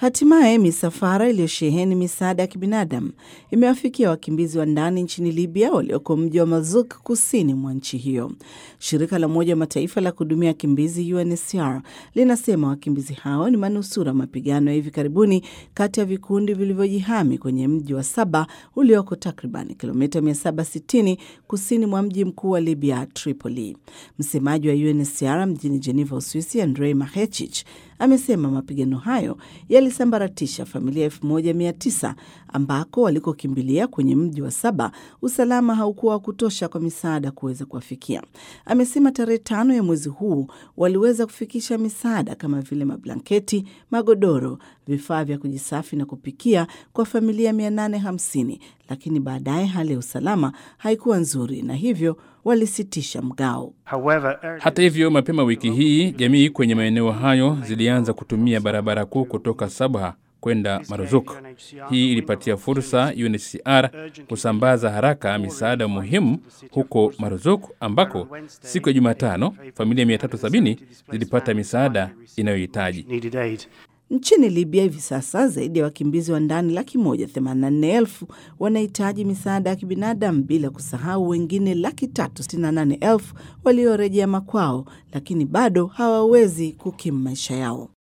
Hatimaye misafara iliyosheheni misaada ya kibinadamu imewafikia wakimbizi wa ndani nchini Libya walioko mji wa Mazuk kusini mwa nchi hiyo. Shirika la Umoja wa Mataifa la kuhudumia wakimbizi UNHCR linasema wakimbizi hao ni manusura mapigano ya hivi karibuni kati ya vikundi vilivyojihami kwenye mji wa Saba ulioko takriban kilomita 760 kusini mwa mji mkuu wa Libya, Tripoli. Msemaji wa UNHCR mjini Geneva, Uswisi, Andrei Mahechich amesema mapigano hayo yalisambaratisha familia 1900 ambako walikokimbilia kwenye mji wa Saba usalama haukuwa wa kutosha kwa misaada kuweza kuwafikia. Amesema tarehe tano ya mwezi huu waliweza kufikisha misaada kama vile mablanketi, magodoro, vifaa vya kujisafi na kupikia kwa familia 850, lakini baadaye hali ya usalama haikuwa nzuri na hivyo walisitisha mgao. Hata hivyo, mapema wiki hii jamii kwenye maeneo hayo zilianza kutumia barabara kuu kutoka Sabha kwenda Marzuk. Hii ilipatia fursa UNHCR kusambaza haraka misaada muhimu huko Marzuk, ambako siku ya Jumatano familia 370 zilipata misaada inayohitaji. Nchini Libya hivi sasa zaidi ya wakimbizi wa ndani laki moja themanini na nne elfu wanahitaji misaada ya kibinadamu bila kusahau wengine laki tatu sitini na nane elfu waliorejea makwao, lakini bado hawawezi kukimu maisha yao.